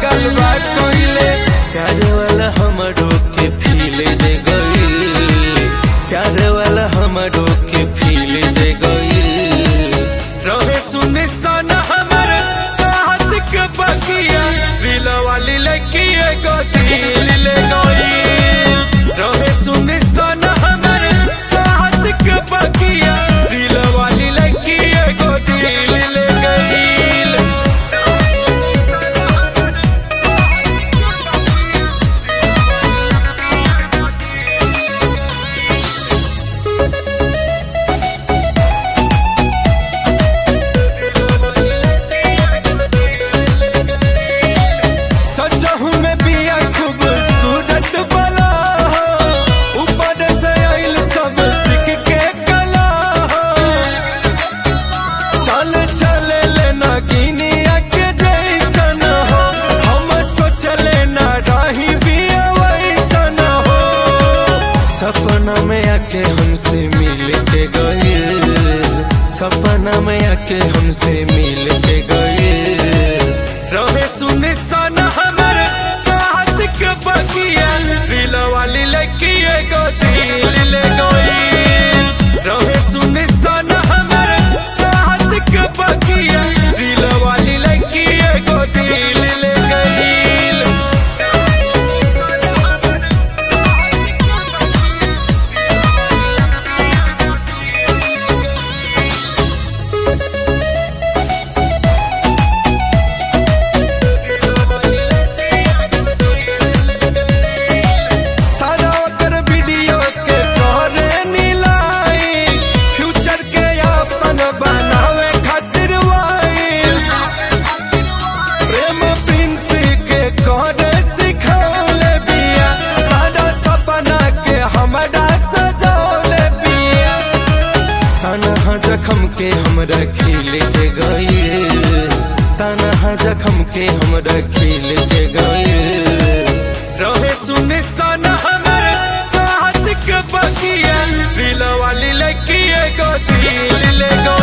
पागल बा कोइले प्यार वाला हमरो के फील दे गइल प्यार वाला हमरो के फील दे गइल रहे सुने सन हमर चाहत के बकिया दिल वाली लड़की एगो दिल ले गइल रहे सुने सन हमर चाहत के बकिया दिल वाली लड़की एगो दिल ले गइल सजहू में बिया खूबसूरत बला हो ऊपर से आइल सब सीख के कला हो चल चले लेना गिनिया के जैसन हो हम सोचले ना रही बिया वैसन हो सपना में आके हमसे मिल के गइल सपना में आके हमसे मिल के गइल रहे सुने सन हमर चाहत के बकिया दिल वाली लड़की एगो दिल ले गइल रहे सुने सन हमर चाहत के बकिया दिल वाली लड़की एगो दिल ले गइल सारा ओकर वीडियो के तोहरे मिलाई फ्यूचर के अपन बनावे खातिर वाइल प्रेम प्रिंस के करे सिखौले बिया सारा सपना के हमरा सजौले बिया तनहा जखम के हमरा खिल के गइल तनहा जखम के हमरा खिल के गइल रहे सुने सन हमर चाहत के बकिया दिल वाली लड़की एगो दिल ले गो